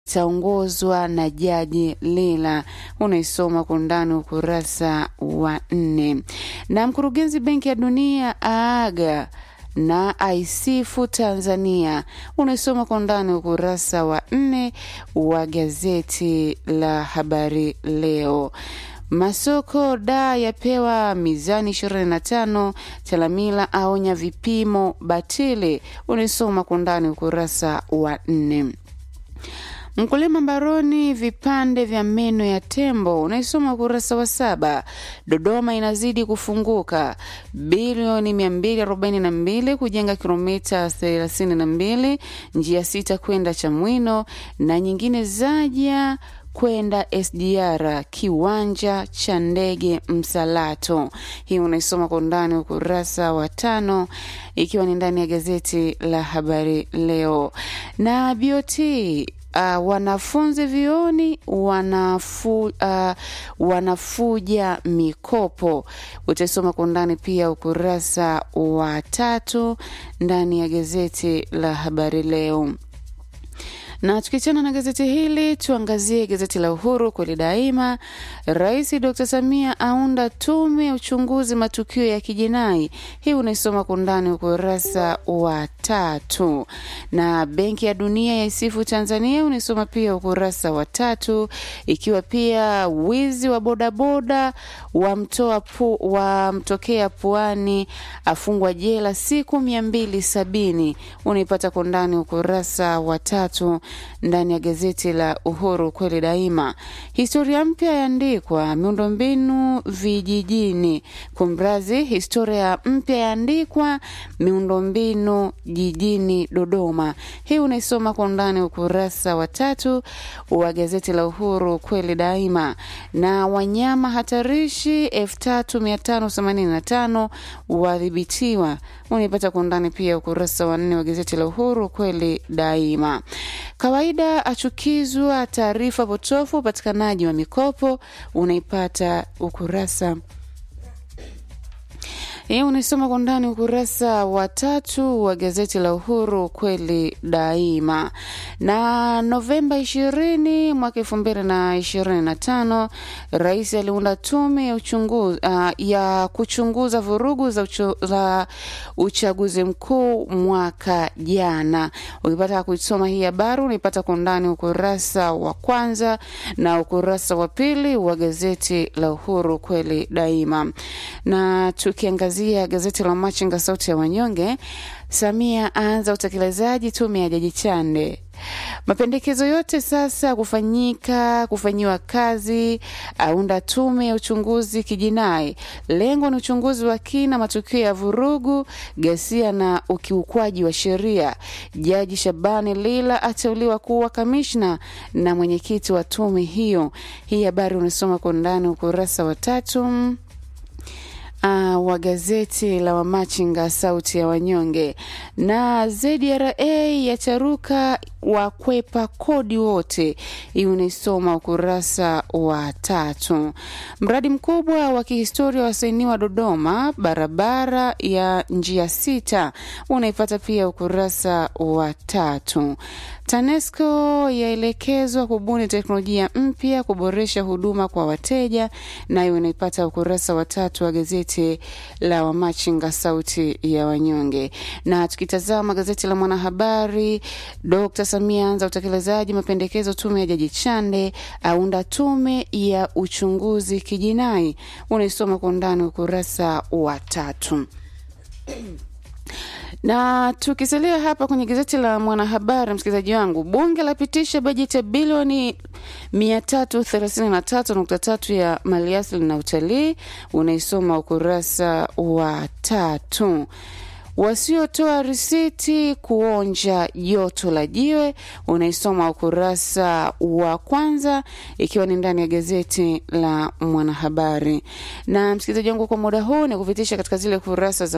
itaongozwa na Jaji Lila. Unaisoma kwa undani ukurasa wa nne. Na mkurugenzi Benki ya Dunia aaga na aisifu Tanzania. Unaisoma kwa undani ukurasa wa nne wa gazeti la Habari Leo. Masoko da yapewa mizani 25. Chalamila aonya vipimo batili. Unaisoma kwa undani ukurasa wa nne. Mkulima mbaroni vipande vya meno ya tembo unaisoma ukurasa wa saba. Dodoma inazidi kufunguka bilioni 242 kujenga kilomita 32 njia sita kwenda Chamwino na nyingine zaja kwenda SGR kiwanja cha ndege Msalato. Hii unaisoma kwa undani ukurasa wa tano, ikiwa ni ndani ya gazeti la Habari Leo. Na BOT Uh, wanafunzi vioni wanafu, uh, wanafuja mikopo. Utaisoma kwa undani pia ukurasa wa tatu ndani ya gazeti la Habari Leo na tukiachana na gazeti hili tuangazie gazeti la Uhuru kweli daima. Rais Dr Samia aunda tume ya uchunguzi matukio ya kijinai. Hii unaisoma kwa undani ukurasa wa tatu. Na Benki ya Dunia yaisifu Tanzania, unaisoma pia ukurasa wa tatu, ikiwa pia wizi wa bodaboda wamtoa pu, wamtokea puani afungwa jela siku mia mbili sabini unaipata kwa undani ukurasa wa tatu ndani ya gazeti la Uhuru kweli daima. Historia mpya yaandikwa miundombinu vijijini. Kumrazi, historia mpya yaandikwa miundombinu jijini Dodoma. Hii unaisoma kwa undani ukurasa wa tatu wa gazeti la Uhuru kweli daima. Na wanyama hatarishi 3585 wadhibitiwa, unaipata kwa undani pia ukurasa wa nne wa gazeti la Uhuru kweli daima. Kawaida achukizwa taarifa potofu upatikanaji wa mikopo, unaipata ukurasa hii unaisoma kwa ndani ukurasa wa tatu wa gazeti la Uhuru kweli daima. Na Novemba ishirini mwaka elfu mbili na ishirini na tano rais aliunda tume ya uchunguzi, uh, ya kuchunguza vurugu za, uchu, za uchaguzi mkuu mwaka jana. Ukipata kuisoma hii habari unaipata kwa ndani ukurasa wa kwanza na ukurasa wa pili wa gazeti la Uhuru kweli daima. Na tukiangazia gazeti la Machinga sauti ya wanyonge, Samia aanza utekelezaji tume ya Jaji Chande. Mapendekezo yote sasa kufanyika kufanyiwa kazi, aunda tume ya uchunguzi kijinai. Lengo ni uchunguzi wa kina matukio ya vurugu, ghasia na ukiukwaji wa sheria. Jaji Shabani Lila ateuliwa kuwa kamishna na mwenyekiti wa tume hiyo. Hii habari unasoma kwa undani ukurasa wa tatu uh, wa gazeti la Wamachinga sauti ya wanyonge. Na ZRA yacharuka wakwepa kodi wote, hii unaisoma ukurasa wa tatu. Mradi mkubwa wa kihistoria wasainiwa Dodoma, barabara ya njia sita, unaipata pia ukurasa wa tatu. TANESCO yaelekezwa kubuni teknolojia mpya kuboresha huduma kwa wateja, nayo unaipata ukurasa wa tatu wa gazeti la Wamachinga sauti ya wanyonge. Na tukitazama gazeti la Mwanahabari, Dr. Samia anza utekelezaji mapendekezo tume ya Jaji Chande, aunda tume ya uchunguzi kijinai, unaisoma kwa undani ukurasa wa tatu na tukisalia hapa kwenye gazeti la Mwanahabari, msikilizaji wangu, bunge lapitisha bajeti ya bilioni 333.3 ya maliasili na utalii, unaisoma ukurasa wa tatu. Wasiotoa risiti kuonja joto la jiwe, unaisoma ukurasa wa kwanza, ikiwa ni ndani ya gazeti la Mwanahabari. Na msikilizaji wangu, kwa muda huu ni kupitisha katika zile kurasa za